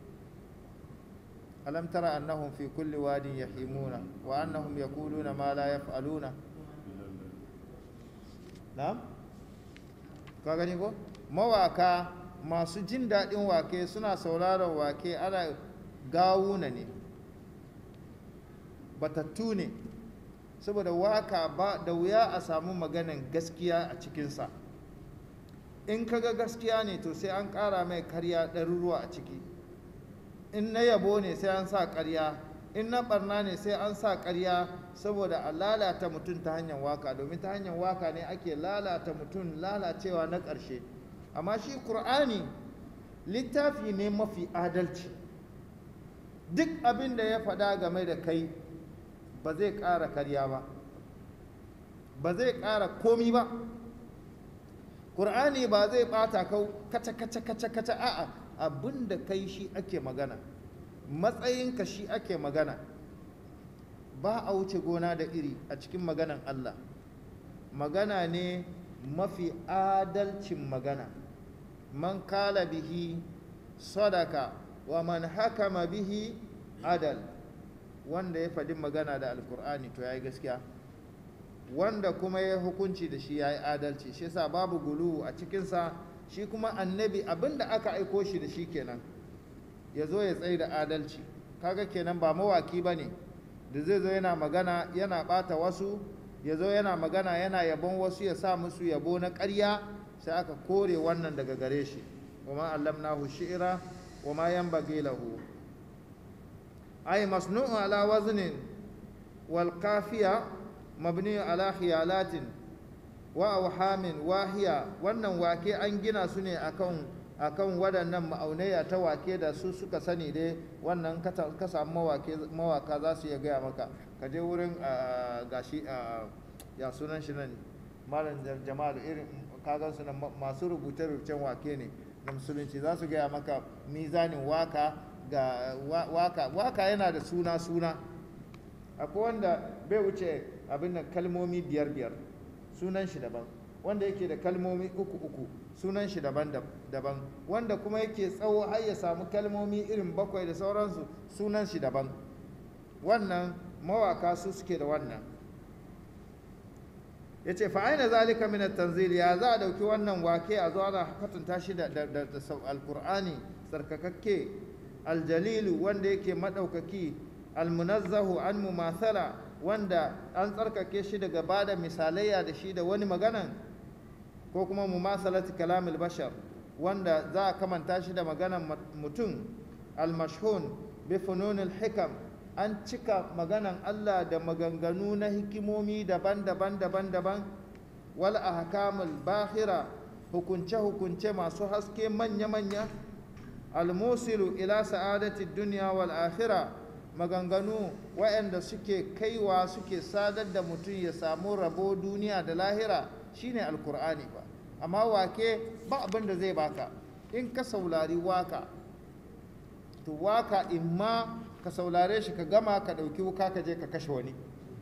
alam tara annahum fi kulli wadin yahimuna wa annahum yaquluna ma la yaf'aluna na'am ka gani ko mawaka masu jin daɗin wake suna sauraron wake ana gawuna ne batattu ne saboda waka ba da wuya a samu maganan gaskiya a cikinsa in kaga gaskiya ne to sai an ƙara mai karya ɗaruruwa a ciki in na yabo ne sai an sa ƙarya in na ɓarna ne sai an sa ƙarya saboda a lalata mutum ta hanyar waka domin ta hanyar waka ne ake lalata mutum lalacewa na ƙarshe amma shi ƙur'ani littafi ne mafi adalci duk abin da ya faɗa game da kai ba zai ƙara karya ba ba zai ƙara komi ba ƙur'ani ba zai ɓata kau kaca kaca kaca kaca a'a abin da kai shi ake magana matsayinka shi ake magana ba a wuce gona da iri a cikin maganan Allah magana ne mafi adalcin magana man kala bihi sadaka wa man hakama bihi adal wanda ya faɗi magana da alkur'ani to ya yi gaskiya wanda kuma ya hukunci da shi ya yi adalci shi yasa babu gulu a cikinsa shi kuma annabi abinda aka aiko shi da shi kenan ya zo ya tsaye da adalci kaga kenan ba mawaki ba ne da zai zo yana magana yana ɓata wasu ya zo yana magana yana yabon wasu ya sa musu yabo na ƙarya sai aka kore wannan daga gare shi wa ma allamnahu shi'ra wa ma yanbaghi lahu ay masnu'u ala waznin wal qafiya mabni ala khiyalatin wa awhamin wahiya wannan wake an gina su ne akan akan waɗannan ma'aunaya ta wake da su suka sani dai wannan ka samu mawaka za su iya gaya maka ka je wurin gashi ya sunan shi nan malam jama'ar irin kagan su nan masu rubuce-rubucen wake ne na musulunci za su gaya maka mizanin waka ga waka waka yana da suna-suna akwai wanda bai wuce abin nan kalmomi biyar-biyar sunan shi daban wanda yake da kalmomi uku-uku sunan shi daban-daban wanda kuma yake tsawo har ya samu kalmomi irin bakwai da sauransu sunan shi daban wannan mawaka su suke da wannan ya ce fa'aina zalika min tanzil ya za a dauki wannan wake a zo ana kwatanta shi da alkur'ani tsarkakakke aljalilu wanda yake maɗaukaki almunazzahu an mumathala wanda an tsarkake shi daga bada misalayya da shi da wani maganan ko kuma mumasalati kalamil bashar wanda za a kamanta shi da maganan mutum almashhun bi fununil hikam an cika maganan Allah da maganganu na hikimomi daban-daban daban-daban wal ahkamul bahira hukunce-hukunce masu haske manya-manya almusilu ila sa'adati duniya wal akhira maganganu waɗanda suke kaiwa suke sadar da mutum ya samu rabo duniya da lahira shine alkur'ani ba amma wake ba abin da zai baka in ka saurari waka to waka in ma ka saurare shi ka gama ka ɗauki wuka ka je ka kashe wani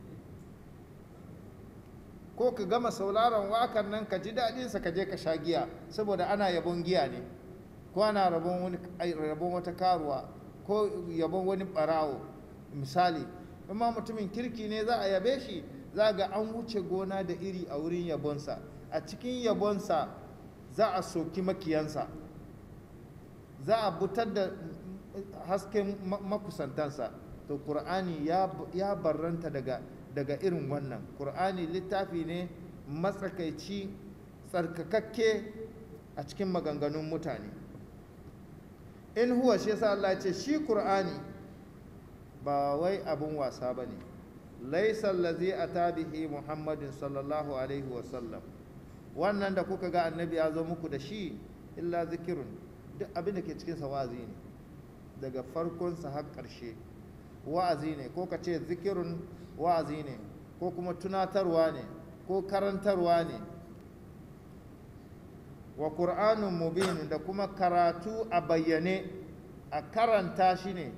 ko ka gama sauraron wakan nan ka ji daɗinsa ka je ka sha giya saboda ana yabon giya ne ko ana rabon wani rabon wata karuwa ko yabon wani ɓarawo misali amma mutumin kirki ne za a yabe shi za ga an wuce gona da iri a wurin yabonsa a cikin yabonsa za a soki makiyansa za a butar da hasken makusantansa to ƙur'ani ya barranta daga daga irin wannan ƙur'ani littafi ne matsakaici tsarkakakke a cikin maganganun mutane in huwa shi yasa Allah ce shi ƙur'ani ba wai abin wasa ba ne laisa allazi ata bihi muhammadin sallallahu alaihi wasallam wannan da kuka ga annabi ya zo muku da shi illa zikirun duk abin da ke cikinsa wa'azi ne daga farkonsa har ƙarshe wa'azi ne ko ka ce zikirun wa'azi ne ko kuma tunatarwa ne ko karantarwa ne wa ƙur'anun mubin da kuma karatu a bayyane a karanta shi ne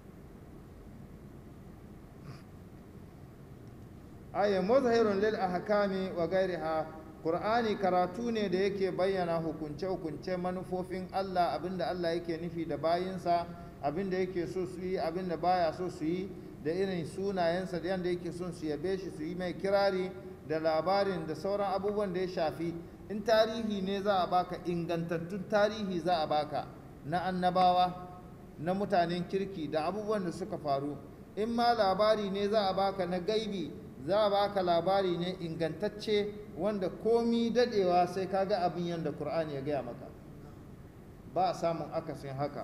aya muzahirun lil ahkami wa gairiha Qur'ani karatu ne da yake bayyana hukunce-hukunce manufofin Allah abinda Allah yake nufi da bayinsa abinda yake so su yi abinda baya so su yi da irin sunayensa da yadda yake son su yabe shi su yi mai kirari da labarin da sauran abubuwan da ya shafi in tarihi ne za a baka ingantattun tarihi za a baka na annabawa na mutanen kirki da abubuwan da suka faru in ma labari ne za a baka na gaibi za a baka labari ne ingantacce wanda komi dadewa sai ka ga abin yadda Kur'ani ya gaya maka ba a samun akasin haka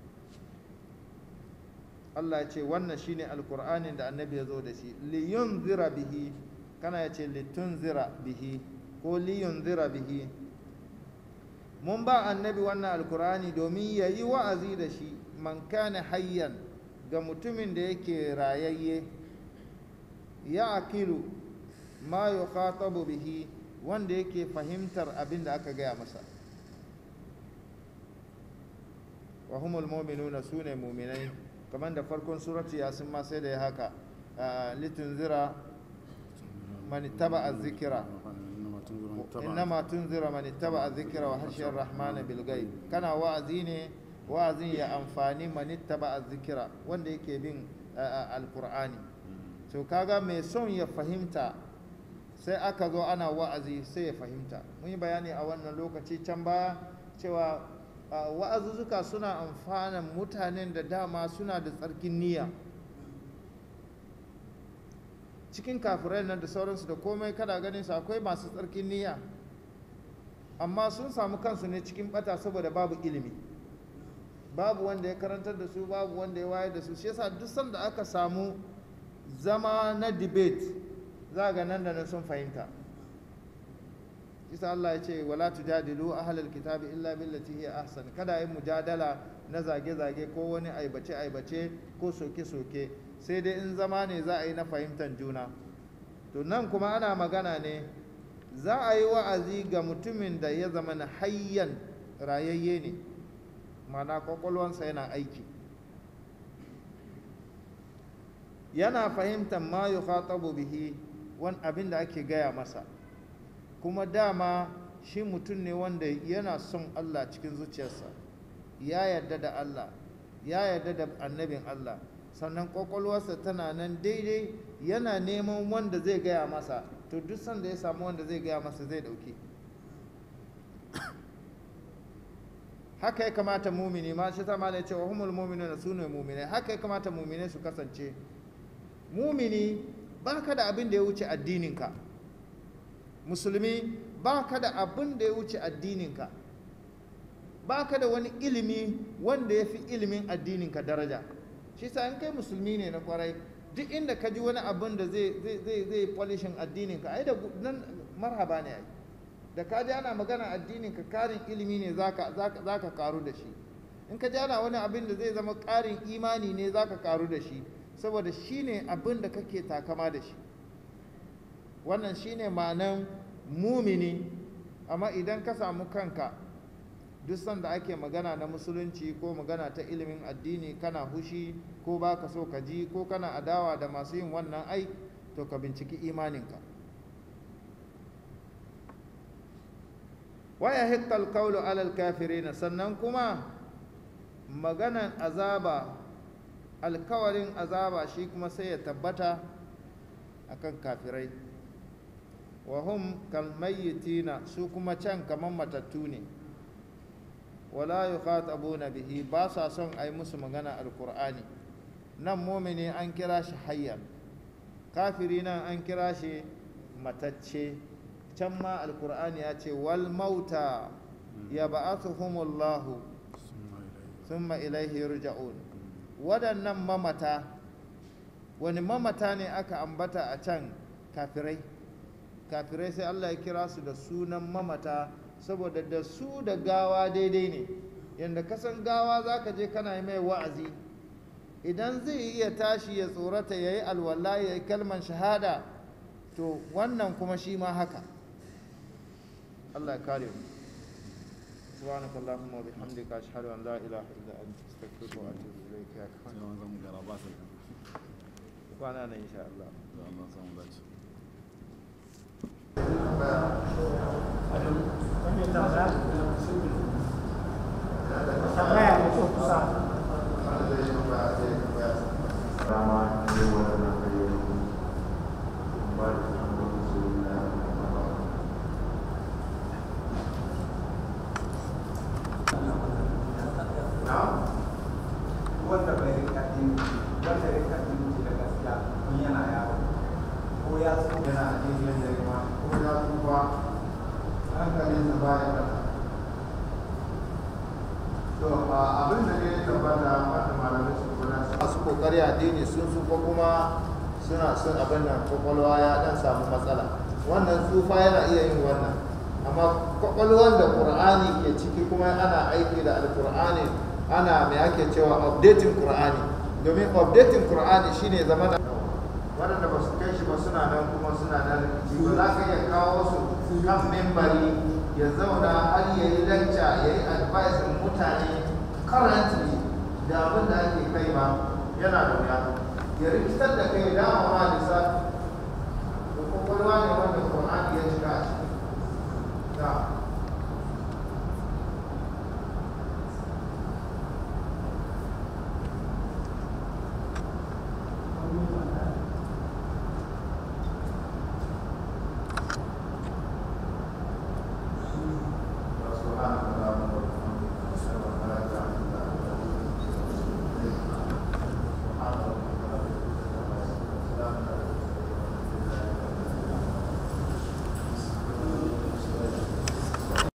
Allah ya ce wannan shine alkur'anin da annabi ya zo da shi liyun zira bihi kana ya ce litun zira bihi ko liyun zira bihi mun ba annabi wannan alkur'ani domin ya yi wa'azi da shi man kana hayyan ga mutumin da yake rayayye ya akilu ma yukhatabu bihi wanda yake fahimtar abin da aka gaya masa wa humul mu'minuna sune mu'minai kamar da farkon surati yasin ma sai da ya haka litunzira man ittaba az-zikra innama tunzira man ittaba az-zikra wa hashiya ar-rahman bil ghaib kana wa'azi ne wa'azin ya amfani man ittaba az-zikra wanda yake bin al-qur'ani to kaga mai son ya fahimta sai aka zo ana wa'azi sai ya fahimta mun yi bayani a wannan lokaci can baya cewa wa'azuzzuka suna amfanan mutanen da dama suna da tsarkin niyya cikin kafirai nan da sauransu da komai kada ganin su akwai masu tsarkin niyya amma sun samu kansu ne cikin bata saboda babu ilimi babu wanda ya karantar da su babu wanda ya wayar da su shi yasa duk sanda aka samu zama na debate za ga nan da nan sun fahimta isa Allah ya ce wala tujadilu ahlal kitabi illa billati hiya ahsan kada yi mujadala na zage-zage ko wani aibace-aibace ko soke-soke sai dai in zama ne za a yi na fahimtar juna to nan kuma ana magana ne za a yi wa'azi ga mutumin da ya zama na hayyan rayayye ne mana kwakwalwansa yana aiki yana fahimtar ma yukhatabu bihi wani abin da ake gaya masa kuma dama shi mutum ne wanda yana son Allah cikin zuciyarsa ya yarda da Allah ya yarda da annabin Allah sannan kwakwalwarsa tana nan daidai yana neman wanda zai gaya masa to duk sanda ya samu wanda zai gaya masa zai dauke haka ya kamata mumini ma shi ta ya ce wa humul mu'minuna sunu mu'minai haka ya kamata mu'minai su kasance mumini ba ka da abin da ya wuce addininka musulmi ba ka da abin da ya wuce addininka ba ka da wani ilimi wanda ya fi ilimin addininka daraja shi sa in kai musulmi ne na kwarai duk inda ka ji wani abin da zai zai zai zai polishin addinin ka ai da nan marhaba ne ai da ka ji ana magana addinin ka karin ilimi ne zaka zaka zaka karu da shi in ka ji ana wani abin da zai zama karin imani ne zaka karu da shi saboda shine abin da kake takama da shi wannan shine ma'anan mumini amma idan ka samu kanka duk sanda ake magana na musulunci ko magana ta ilimin addini kana hushi ko ba ka so ka ji ko kana adawa da masu yin wannan ai to ka binciki imaninka waya hikkal kaulu alal kafirina sannan kuma maganan azaba alkawarin azaba shi kuma sai ya tabbata akan kafirai wa hum kalmayyitina su kuma can kaman matattu ne wala yukhatabuna bihi ba sa son ai musu magana alqur'ani nan mumini an kira shi hayyan kafiri nan an kira shi matacce can ma alqur'ani ya ce wal mauta yab'athuhumullahu thumma ilaihi yurja'un waɗannan mamata wani mamata ne aka ambata a can kafirai kafirai sai Allah ya kira su da sunan mamata saboda da su da gawa daidai ne yadda kasan gawa za ka je kana yi mai wa'azi idan zai iya tashi ya tsorata ya yi alwala ya yi kalman shahada to wannan kuma shi ma haka Allah ya kare mu سبحانك اللهم وبحمدك أشهد أن لا إله إلا أنت أستغفرك وأتوب إليك يا sai كمان wani zamu gara ba sai وأنا إن شاء الله da Allah samu dace tambaya da so kusa wanda bai rika din wanda ya rika din da gaskiya kun yana yaro ko ya so yana a cikin da kuma ko ya tsufa hankalinsa baya kasa to abin da ne tabbata wanda malamai su kula su masu kokari addini sun tsufa kuma suna son abin nan kwakwalwa ya dan samu matsala wannan tsufa yana iya yin wannan amma kwakwalwan da qur'ani ke ciki kuma ana aiki da alqur'ani ana mai ake cewa updating qur'ani domin updating qur'ani shine zama da waɗanda ba su kai shi ba suna nan kuma suna nan rikici ba za ka iya kawo su kan membari ya zauna har ya yi lacca ya yi advice mutane currently da abin da ake kai ba yana da wuya ya rikitar da kai dama ma lissafi